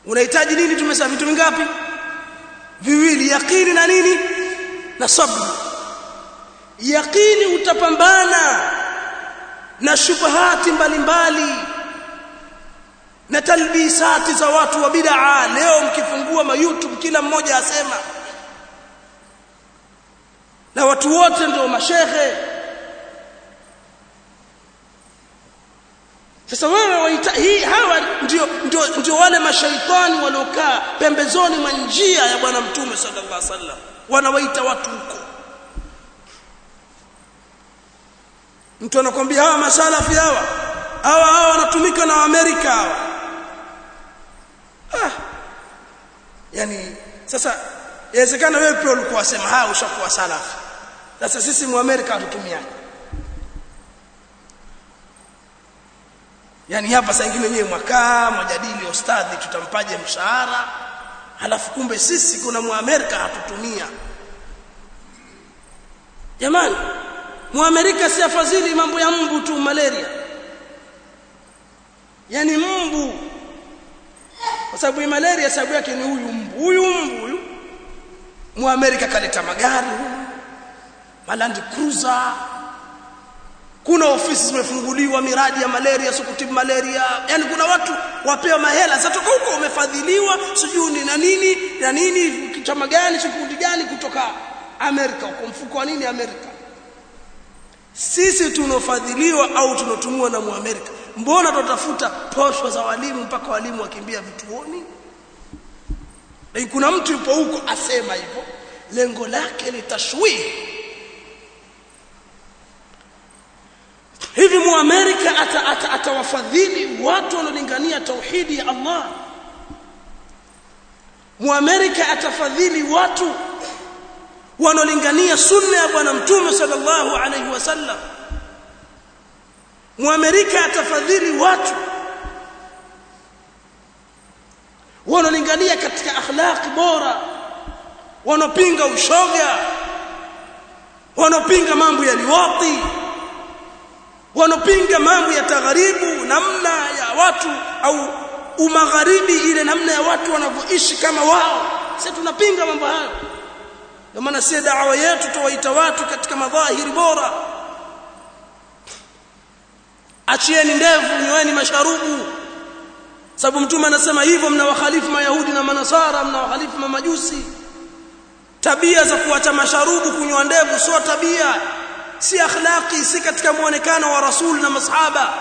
unahitaji nini tumesema vitu vingapi viwili yaqini na nini na sabr yaqini utapambana na shubahati mbalimbali na talbisati za watu wa bid'a leo mkifungua ma YouTube kila mmoja asema na watu wote ndio mashehe sasa wewe waita hii hawa ndio ndio ndio wale mashaitani waliokaa pembezoni mwa njia ya bwana mtume sallallahu alaihi wasallam wanawaita watu huko mtu anakwambia hawa masalafi hawa hawa hawa wanatumika na Amerika hawa ah yani sasa inawezekana wewe pia ulikuwa wasema hawa ushakuwa salafi sasa sisi mu Amerika hatutumiani yani hapa saa nyingine nyewe mwakaa mwajadili ustadhi tutampaje mshahara halafu kumbe sisi kuna muamerika hatutumia jamani muamerika si afadhili mambo ya mbu tu malaria yani mbu kwa sababu malaria sababu yake ni huyu mbu huyu mbu huyu muamerika kaleta magari malandi cruiser kuna ofisi zimefunguliwa miradi ya malaria sukutibu malaria yani kuna watu wapewa mahela zatoka huko umefadhiliwa sijui ni na nini na nini chama gani kikundi gani kutoka Amerika huko mfuko wa nini Amerika sisi tunofadhiliwa au tunotumiwa na muamerika mbona tutafuta posho za walimu mpaka walimu wakimbia vituoni na kuna mtu yupo huko asema hivyo lengo lake ni tashwihi hivi muamerika atawafadhili ata, ata watu wanaolingania tauhidi ya Allah muamerika atafadhili watu wanaolingania sunna ya bwana mtume sallallahu alaihi wasallam muamerika atafadhili watu wanaolingania katika akhlaqi bora wanaopinga ushoga wanaopinga mambo ya liwati wanopinga mambo ya tagharibu namna ya watu au umagharibi ile namna ya watu wanavyoishi kama wao sisi tunapinga mambo hayo ndio maana si dawa yetu tuwaita watu katika madhahiri bora achieni ndevu nyoeni masharubu sababu mtume anasema hivyo mnawakhalifu mayahudi na manasara mnawakhalifu mamajusi tabia za kuacha masharubu kunywa ndevu sio tabia si akhlaqi si katika muonekano wa rasul na masahaba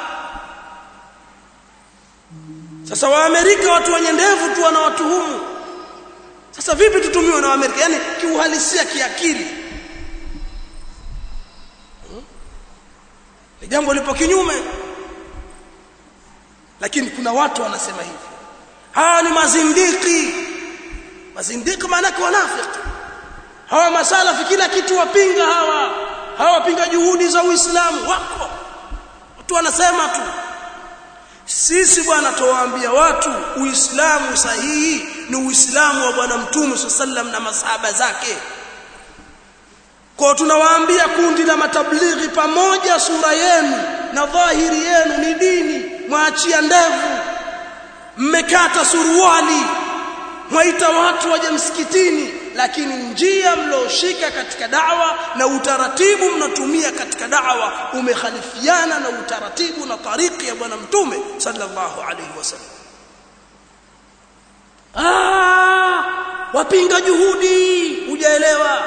sasa waamerika watu wenye ndevu tu wanawatuhumu sasa vipi tutumiwe na waamerika yani kiuhalisia kiakili ni jambo lipo kinyume lakini kuna watu wanasema hivi hawa ni mazindiki mazindiki maana yake wanafiki hawa masalafi kila kitu wapinga hawa hawapinga juhudi za Uislamu wako watu wanasema tu sisi bwana tuwaambia watu Uislamu sahihi ni Uislamu wa bwana Mtume sallam na masahaba zake kwa tunawaambia kundi la matablighi pamoja sura yenu na dhahiri yenu ni dini mwaachia ndevu mmekata suruali mwaita watu waje msikitini lakini njia mlioshika katika dawa na utaratibu mnatumia katika dawa umekhalifiana na utaratibu na tariki ya bwana mtume sallallahu alaihi wasallam ah wapinga juhudi hujaelewa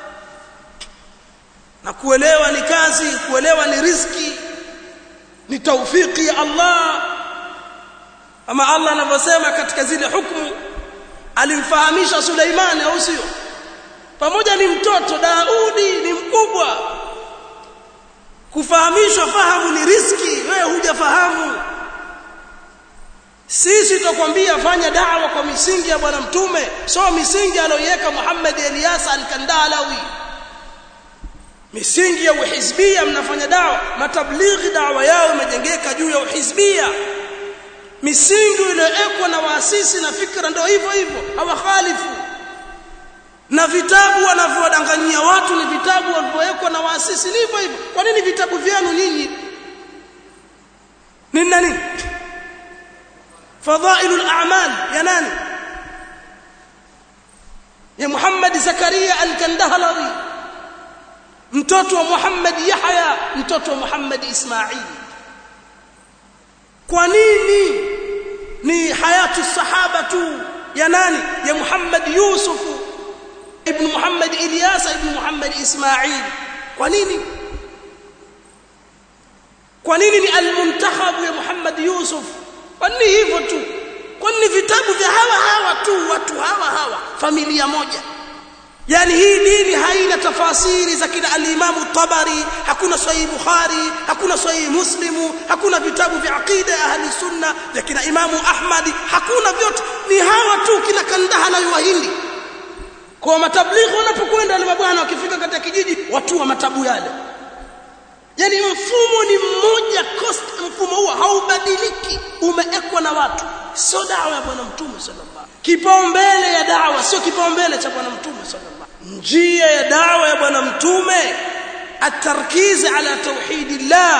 na kuelewa ni kazi kuelewa ni riziki ni taufiki ya Allah ama Allah anavyosema katika zile hukumu alimfahamisha Suleimani au sio pamoja ni mtoto Daudi ni mkubwa kufahamishwa fahamu ni riski wewe hujafahamu sisi tutakwambia fanya da'wa kwa misingi ya bwana mtume so misingi aliyoiweka Muhammad Elias al-Kandalawi misingi ya uhizbia mnafanya dawa matablighi dawa yao imejengeka juu ya uhizbia misingi iliyowekwa na waasisi na fikra ndio hivyo hivyo hawakhalifu na vitabu wanavyodanganyia watu ni vitabu walivyowekwa na waasisi ni hivyo hivyo kwa nini vitabu vyenu nyinyi nini na nini fadhailul a'mal ya nani ya Muhammad Zakaria al-Kandahlawi mtoto wa Muhammad Yahya mtoto wa Muhammad Ismail kwa nini ni hayatu sahaba tu ya nani ya Muhammad Yusuf ibn Muhammad Ilyas ibn Muhammad Ismail kwa nini kwa nini ni al-muntakhab ya Muhammad Yusuf kwa nini hivyo tu kwa nini vitabu vya hawa hawa tu watu hawa hawa familia moja yani hii dini haina tafasiri za kina al-Imam tabari hakuna sahih Bukhari hakuna sahih Muslimu hakuna vitabu vya aqida ya ahli sunna vya kina Imam Ahmad hakuna vyote ni hawa tu kina Kandaha na Wahindi kwa matablighi wanapokwenda wale mabwana wakifika katika kijiji watu wa matabu yale yani mfumo ni mmoja cost mfumo huo haubadiliki umeekwa na watu sio dawa ya bwana mtume sallallahu kipaumbele ya dawa sio kipaumbele cha bwana mtume sallallahu njia ya dawa ya bwana mtume التركيز على توحيد الله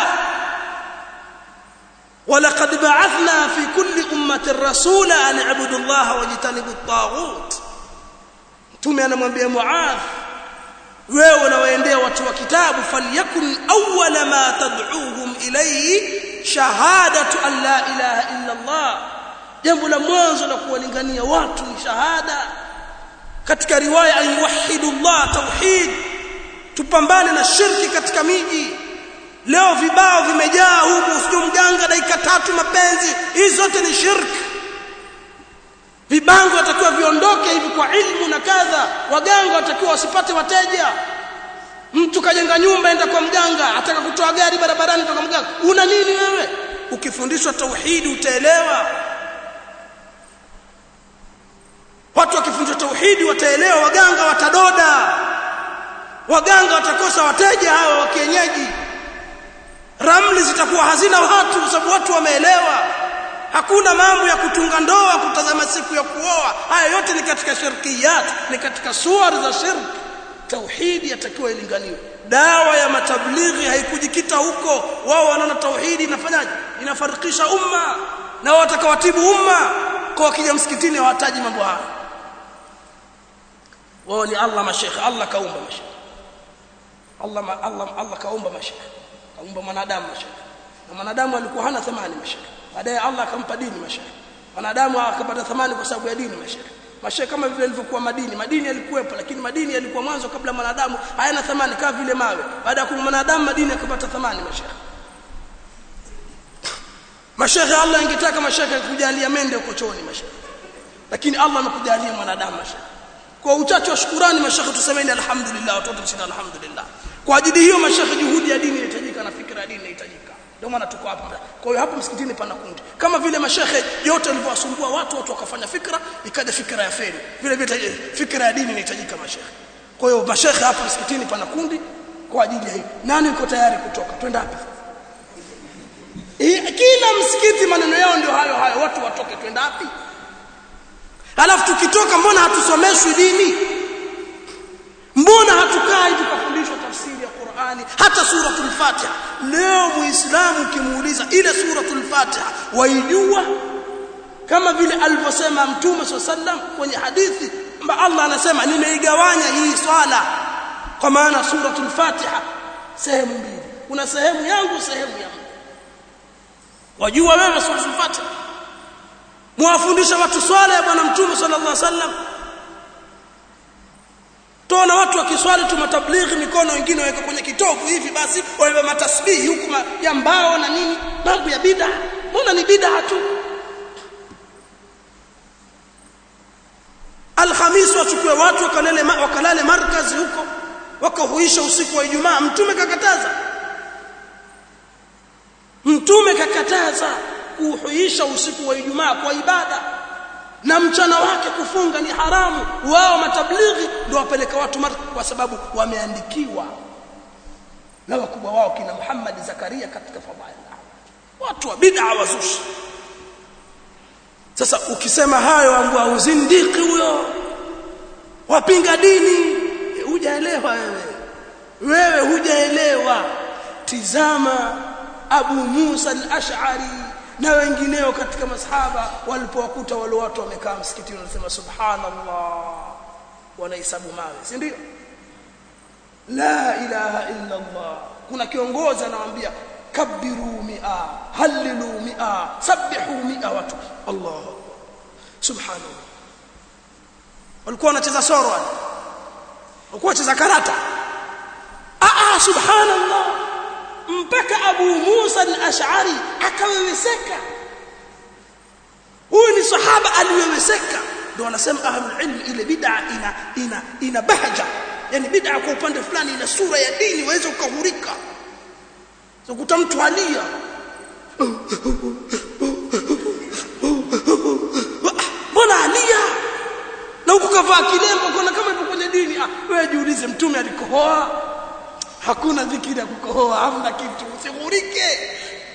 ولقد بعثنا في كل أمة رسولا أن اعبدوا الله واجتنبوا الطاغوت mtume anamwambia Muadh wewe unawaendea watu wa kitabu falyakun awwala ma tad'uuhum ilayhi shahadatu an la ilaha illa Allah jambo la mwanzo la kuwalingania watu ni shahada katika riwaya an yuwahhidu Allah tauhid tupambane na shirki katika miji leo vibao vimejaa huku usijue mganga dakika tatu mapenzi hizi zote ni shirki vibango watakiwa viondoke hivi kwa ilmu na kadha waganga watakiwa wasipate wateja mtu kajenga nyumba enda kwa mganga ataka kutoa gari barabarani kwa mganga una nini wewe ukifundishwa tauhidi utaelewa watu wakifundishwa tauhidi wataelewa waganga watadoda waganga watakosa wateja hawa wa kienyeji ramli zitakuwa hazina watu kwa sababu watu wameelewa hakuna mambo ya kutunga ndoa kutazama siku ya kuoa haya yote ni katika shirkiyat ni katika suwar za shirk tauhidi yatakiwa ilinganiwe dawa ya matablighi haikujikita huko wao wanaona tauhidi inafanyaje inafarikisha umma na watakawatibu umma kwa wakija msikitini hawataji mambo haya wao ni Allah mashekhe Allah kaumba mashekhe Allah Allah Allah kaumba mashekhe kaumba mwanadamu mashekhe na mwanadamu alikuwa hana thamani mashekhe baadaye Allah akampa dini mashekhe wanadamu akapata thamani kwa sababu ya dini mashekhe mashekhe kama vile ilivyokuwa madini madini yalikuwepo lakini madini yalikuwa mwanzo kabla mwanadamu hayana thamani kama vile mawe baada ya kuwa mwanadamu madini akapata thamani mashekhe mashekhe Allah ingetaka mashekhe kujalia mende huko chooni mashekhe lakini Allah amekujalia mwanadamu mashekhe kwa uchache wa shukurani mashekhe tusemeni alhamdulillah watoto tuseme alhamdulillah kwa ajili hiyo mashekhe juhudi ya dini inahitajika na fikra ya dini inahitajika ndio maana tuko hapa kwa hiyo hapo msikitini pana kundi kama vile mashekhe yote walivyowasumbua watu watu wakafanya fikra ikaja fikra ya feri vile vile fikra ya dini inahitajika mashekhe kwa hiyo mashekhe hapa msikitini pana kundi kwa ajili ya hiyo nani yuko tayari kutoka twenda hapa kila msikiti maneno yao ndio hayo hayo watu watoke twenda wapi alafu tukitoka mbona hatusomeshwi dini mbona hatukai tukafundishwa tafsiri ya Qur'ani hata suratul Fatiha leo muislamu ukimuuliza ile suratul Fatiha waijua kama vile alivyosema mtume sallam kwenye hadithi kwamba Allah anasema nimeigawanya hii swala kwa maana suratul Fatiha sehemu mbili kuna sehemu yangu sehemu ya Mungu wajua wewe suratul Fatiha muwafundisha watu swala ya bwana mtume sallallahu alaihi wasallam Tuona watu wakiswali tu matablighi mikono wengine waweka kwenye kitovu hivi basi wabeba matasbihi huku ya mbao na nini mambo ya bid'a mbona ni bid'a tu Alhamis wachukue watu wakalale wakalale markazi huko wakahuisha usiku wa Ijumaa mtume kakataza mtume kakataza kuhuisha usiku wa Ijumaa kwa ibada na mchana wake kufunga ni haramu wao matablighi ndio wapeleka watu marka kwa sababu wameandikiwa na wakubwa wao kina Muhammad Zakaria katika fadhaila watu wa bid'a wazushi sasa ukisema hayo ambao uzindiki huyo wapinga dini hujaelewa wewe wewe hujaelewa tizama Abu Musa al-Ash'ari na wengineo katika masahaba walipowakuta wale watu wamekaa msikitini wanasema subhanallah wanahesabu mawe si ndio la ilaha illa Allah kuna kiongozi anawaambia kabiru mia halilu mia sabihu mia watu Allah subhanallah walikuwa wanacheza soro wale walikuwa wanacheza karata ah subhanallah mpaka Abu Musa al-Ash'ari akaweweseka huyu ni sahaba aliweweseka ndio wanasema ahlul ilm ile bid'a ina ina ina bahja yani bid'a kwa upande fulani ina sura ya dini waweza ukahurika ukuta mtu alia mbona alia na huku kavaa kilemba kuna kama ipo kwenye dini ah wewe jiulize mtume alikohoa hakuna dhikiri ya kukohoa hamna kitu usihurike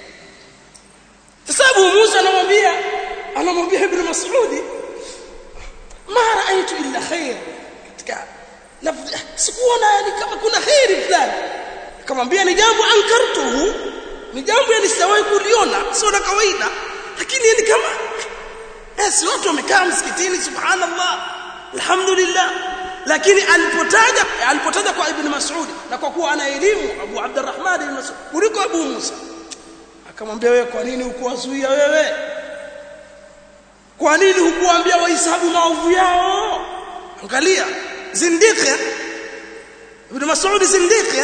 sasa Abu Musa anamwambia anamwambia Ibn Mas'udi ma raaitu illa khair katika lafzi sikuona yani kama kuna khairi fulani akamwambia ni jambo ankartuhu ni jambo yani sijawahi kuliona sio la kawaida lakini ni kama eh si watu wamekaa msikitini subhanallah alhamdulillah lakini alipotaja alipotaja kwa ibn Mas'ud na kwa kuwa ana elimu Abu Abdurrahman ibn Mas'ud kuliko Abu Musa akamwambia wewe kwa nini hukuwazuia wewe kwa nini hukuambia wahesabu maovu yao angalia zindiki ibn Mas'ud zindiki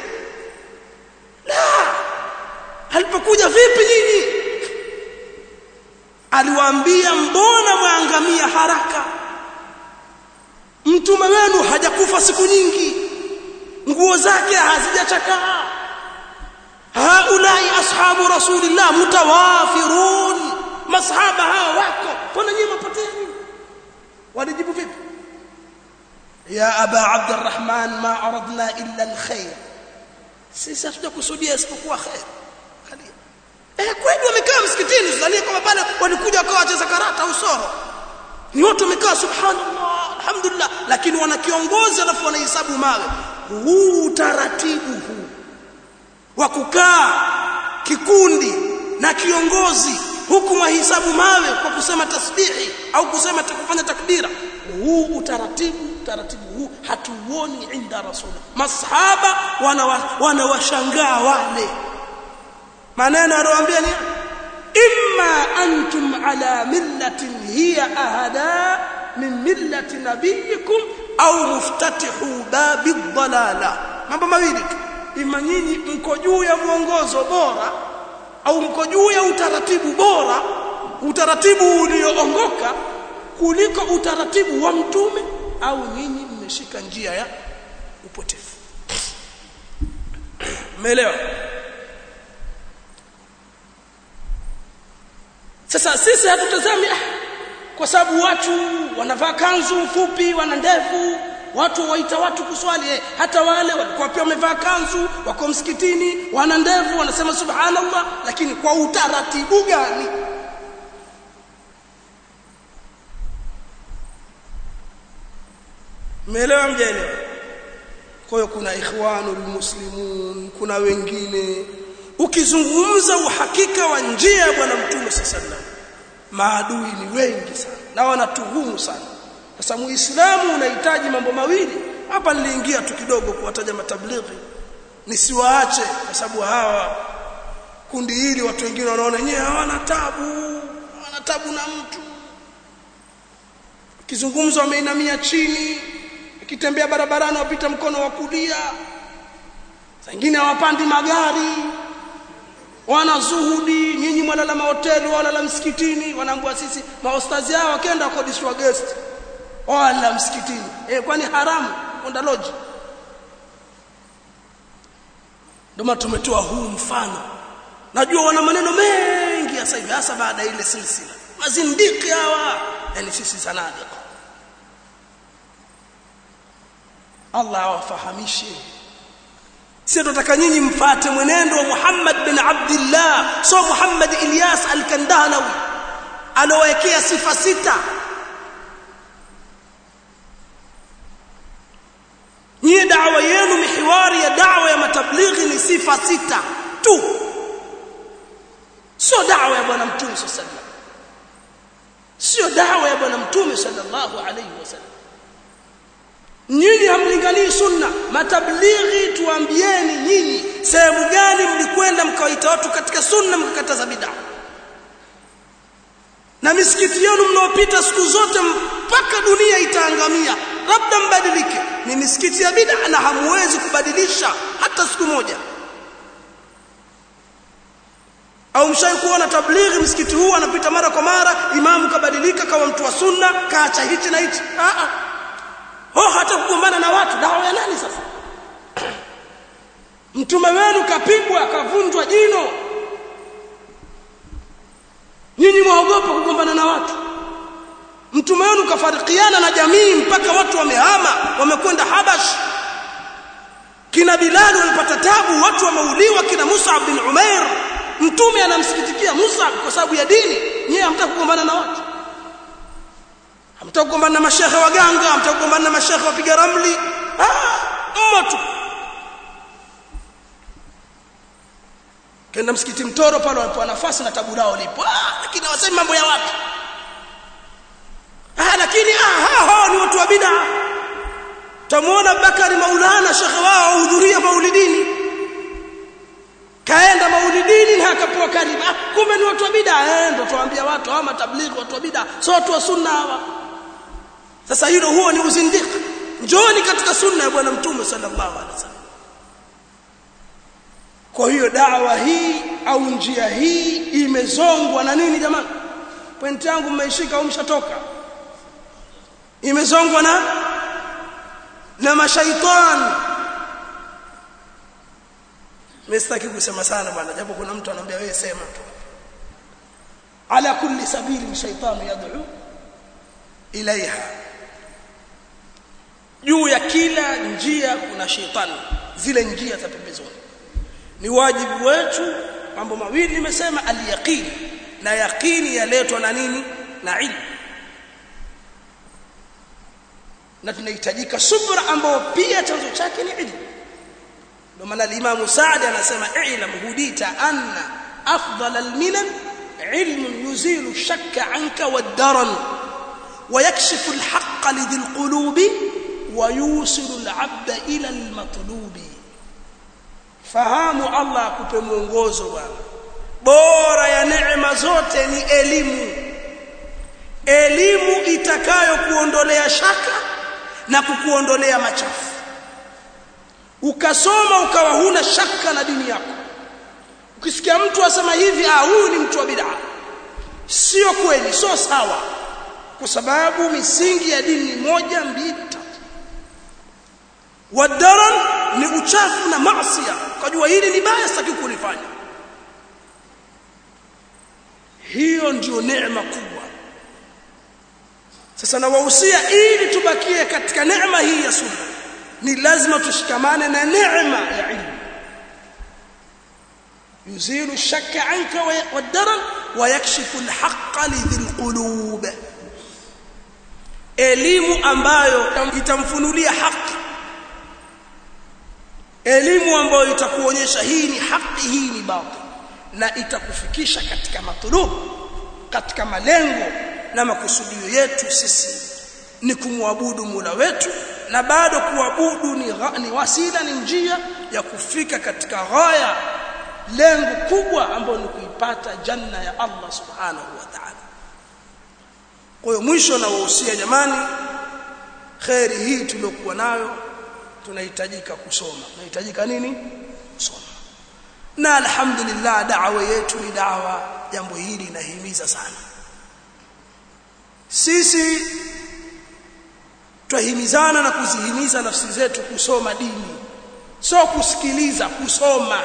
la alipokuja vipi nyinyi aliwaambia mbona mwaangamia haraka mtume wenu hajakufa siku nyingi nguo zake hazijachakaa haulai ashabu rasulillah mutawafirun masahaba hao wako mbona nyinyi mapoteni walijibu vipi ya aba abdurrahman ma aradna illa alkhair sisi hatujakusudia isipokuwa khair eh kweli wamekaa msikitini tusalie kama pale walikuja wakawa wacheza karata au soro ni watu wamekaa subhanallah alhamdulillah lakini wana kiongozi alafu wanahesabu mawe huu utaratibu huu wa kukaa kikundi na kiongozi huku mwahisabu mawe kwa kusema tasbihi au kusema kufanya takbira huu utaratibu utaratibu huu hatuoni inda rasul masahaba wanawashangaa wana wale maneno anawaambia ni imma antum ala millatin hiya ahada min millati nabiyikum au muftatihu babi dhalala mambo mawili tu ima nyinyi mko juu ya mwongozo bora au mko juu ya utaratibu bora utaratibu ulioongoka kuliko utaratibu wa mtume au nyinyi mmeshika njia ya upotevu umeelewa sasa sisi hatutazami ah, kwa sababu watu wanavaa kanzu fupi wana ndevu watu waita watu kuswali eh, hata wale walikuwa pia wamevaa kanzu wako msikitini wana ndevu wanasema subhanallah lakini kwa utaratibu gani Umeelewa mjaelewa? Kwa hiyo kuna ikhwanul muslimun, kuna wengine. Ukizungumza uhakika wa njia ya bwana Mtume sallallahu maadui ni wengi sana na wanatuhumu sana. Sasa Muislamu unahitaji mambo mawili. Hapa niliingia tu kidogo kuwataja matablighi nisiwaache kwa sababu hawa kundi hili watu wengine wanaona nyewe hawana tabu, hawana tabu na mtu. Kizungumzo wameinamia chini, akitembea barabarani wapita mkono wa kulia wengine hawapandi magari wana zuhudi nyinyi mwalala mahoteli walala msikitini wanaambua sisi maostazi hao wakienda kodishwa guest wala msikitini eh kwani haramu kwenda lodge ndio tumetoa huu mfano najua wana maneno mengi sasa hivi hasa baada ya ile silsila mazindiki hawa yani sisi zanadiq Allah awafahamishe sisi tunataka nyinyi mfate mwenendo wa Muhammad bin Abdullah so Muhammad Ilyas al-Kandahanawi alowekea sifa sita nyie da'wa yenu mihiwari ya da'wa ya matablighi ni sifa sita tu sio da'wa ya bwana mtume sallallahu alaihi wasallam sio da'wa ya bwana mtume sallallahu alaihi wasallam nyinyi hamlinganii sunna matablighi tuambieni nyinyi sehemu gani mlikwenda mkawaita watu katika sunna mkakataza bid'a na misikiti yenu mnaopita siku zote mpaka dunia itaangamia labda mbadilike ni misikiti ya bid'a na hamwezi kubadilisha hata siku moja au mshai kuona tablighi msikiti huu anapita mara kwa mara imamu kabadilika kawa mtu wa sunna kaacha hichi na hichi a a oh hata kugombana na watu dawa ya nani sasa mtume wenu kapigwa akavunjwa jino nyinyi mwaogopa kugombana na watu mtume wenu kafarikiana na jamii mpaka watu wamehama wamekwenda habash kina bilal walipata tabu watu wameuliwa kina Musa bin Umair mtume anamsikitikia Musa kwa sababu ya dini nyie hamtaka kugombana na watu hamtaka kugombana na mashehe waganga hamtaka kugombana na mashehe wapiga ramli ah mmoja kenda msikiti mtoro pale walipo nafasi na tabu lao lipo ah lakini wasemi mambo ya watu ah lakini ah hao ni watu wa bid'a tamuona Bakari Maulana shekhe wao hudhuria maulidini kaenda maulidini na akapewa karibu ah kumbe ni watu wa bid'a eh ndo tuambia watu hawa matablighi watu wa bid'a sio watu wa sunna hawa sasa hilo huo ni uzindiki njooni katika sunna ya bwana mtume sallallahu alaihi wasallam kwa hiyo dawa hii au njia hii imezongwa na nini jamani pointi yangu mmeishika au mshatoka imezongwa na na mashaitani msitaki kusema sana bwana japo kuna mtu anambia wewe sema tu ala kulli sabili shaytanu yad'u ilaiha juu ya kila njia kuna shetani zile njia za pembezoni ni wajibu wetu mambo mawili nimesema aliyaqini na yaqini yaletwa na nini na ilmu na tunahitajika subra ambayo pia chanzo chake ni ilmu ndio maana al-Imam Sa'di anasema i'lam hudita anna afdal al-minan ilm yuzilu ash-shakka 'anka wad-daran ويكشف الحق لذي القلوب ويوصل العبد إلى المطلوب fahamu Allah akupe mwongozo bwana bora ya neema zote ni elimu elimu itakayo kuondolea shaka na kukuondolea machafu ukasoma ukawa huna shaka na dini yako ukisikia mtu asema hivi ah huyu ni mtu wa bid'a sio kweli sio sawa kwa sababu misingi ya dini moja mbili tatu wadaran ni uchafu na maasiya ukajua hili ni baya sitaki kulifanya hiyo ndio neema kubwa sasa nawahusia ili tubakie katika neema hii ya sunna ni lazima tushikamane na neema ya ilmu yuzilu الشك عنك والدرن ويكشف الحق لذي القلوب elimu ambayo itamfunulia haki elimu ambayo itakuonyesha hii ni haki hii ni batil na itakufikisha katika matulubu katika malengo na makusudio yetu sisi ni kumwabudu Mola wetu na bado kuabudu ni, ni wasila ni njia ya kufika katika ghaya lengo kubwa ambalo ni kuipata janna ya Allah subhanahu wa ta'ala kwa hiyo mwisho na wahusia jamani khairi hii tuliokuwa nayo tunahitajika kusoma tunahitajika nini kusoma na alhamdulillah da'wa yetu ni da'wa jambo hili linahimiza sana sisi twahimizana na kuzihimiza nafsi zetu kusoma dini sio kusikiliza kusoma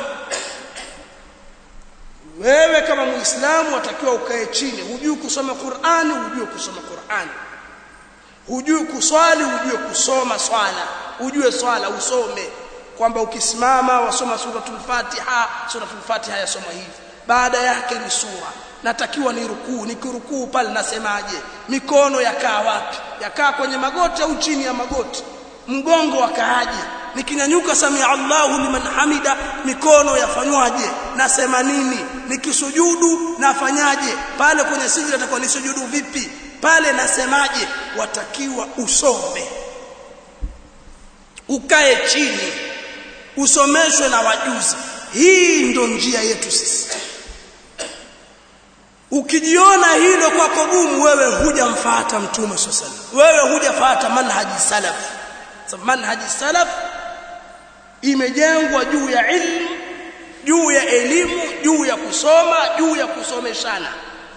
wewe kama muislamu watakiwa ukae chini hujui kusoma Qur'ani hujui kusoma Qur'ani hujui kuswali hujui kusoma swala ujue swala usome kwamba ukisimama wasoma suratul Fatiha suratul Fatiha yasoma hivi baada yake ni sura natakiwa ni rukuu nikirukuu pale nasemaje mikono yakaa wapi yakaa kwenye magoti au chini ya magoti mgongo wakaaje nikinyanyuka samia Allahu liman hamida mikono yafanywaje nasema nini nikisujudu nafanyaje pale kwenye sijda natakuwa nisujudu vipi pale nasemaje watakiwa usome ukae chini usomeshwe na wajuzi hii ndo njia yetu sisi ukijiona hilo kwako gumu wewe hujamfuata mtume sallallahu wewe hujafuata manhaji salaf sababu manhaji salaf imejengwa juu ya ilmu juu ya elimu juu ya kusoma juu ya kusomeshana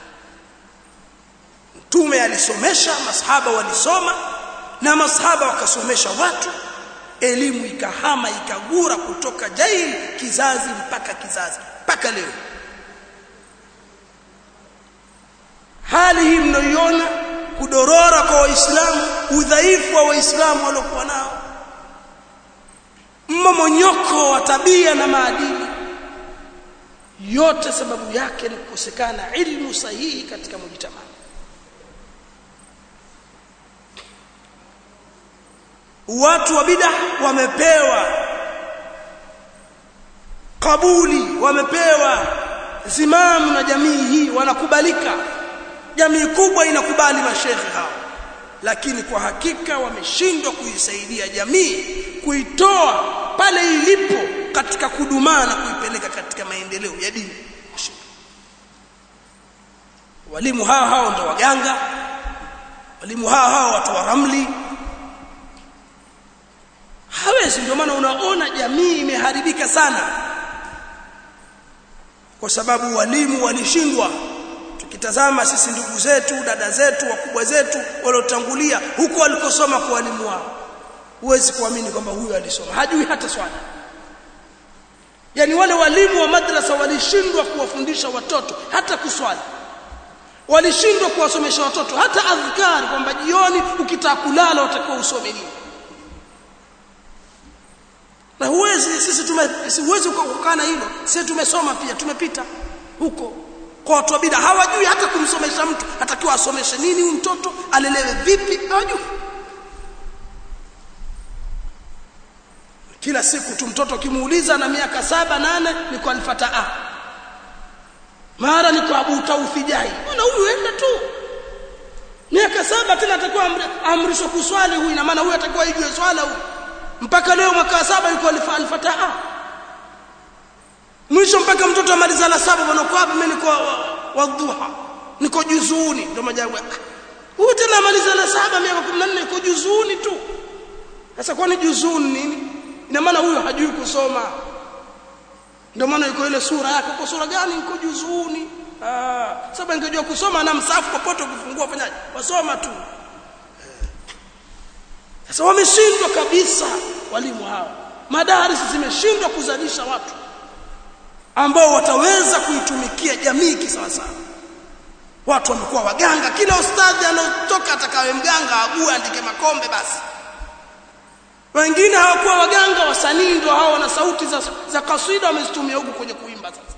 mtume alisomesha masahaba walisoma na masahaba wakasomesha watu elimu ikahama ikagura kutoka jail kizazi mpaka kizazi mpaka leo hali hii mnayoiona kudorora kwa waislamu udhaifu wa waislamu waliokuwa nao mmomonyoko wa tabia na maadili yote sababu yake ni kukosekana ilmu sahihi katika mujtamaa watu wa bid'a wamepewa kabuli wamepewa zimamu na jamii hii wanakubalika jamii kubwa inakubali mashekhe hao lakini kwa hakika wameshindwa kuisaidia jamii kuitoa pale ilipo katika kudumaa na kuipeleka katika maendeleo ya dini walimu hao hao ndo waganga walimu hao hao watu wa ramli hawezi ndio maana unaona jamii imeharibika sana kwa sababu walimu walishindwa tukitazama sisi ndugu zetu dada zetu wakubwa zetu waliotangulia huko walikosoma kwa walimu wao huwezi kuamini kwamba huyu alisoma hajui hata swala yani wale walimu wa madrasa walishindwa kuwafundisha watoto hata kuswali walishindwa kuwasomesha watoto hata adhkari kwamba jioni ukitaka kulala utakuwa usome nini na huwezi sisi tume huwezi kukana hilo sisi tumesoma pia tumepita huko kwa watu wa bid'a hawajui hata kumsomesha mtu atakiwa asomeshe nini huyu mtoto alelewe vipi hawajui kila siku tu mtoto kimuuliza na miaka saba nane ni kwa alfataa mara ni kwa Abu Taufijai mbona huyu enda tu miaka saba tena atakuwa amrishwa kuswali huyu ina maana huyu atakuwa ijue swala huyu mpaka leo mwaka saba yuko alfataa mwisho mpaka mtoto amaliza la saba bwana kwa hapa mimi niko wadhuha niko juzuni ndio majabu huyu tena amaliza la saba miaka 14 yuko juzuni tu sasa kwani juzuni nini ina maana huyu hajui kusoma ndio maana yuko ile sura yake kwa sura gani yuko juzuni ah sababu ingejua kusoma na msafu popote ukifungua fanyaje wasoma tu sasa wameshindwa kabisa walimu hao madaris zimeshindwa kuzalisha watu ambao wataweza kuitumikia jamii kisawasawa watu wamekuwa waganga kila ustadhi anaotoka atakawe mganga ague andike makombe basi wengine hawakuwa waganga wasanii ndio hao na sauti za, za kaswida wamezitumia huku kwenye kuimba sasa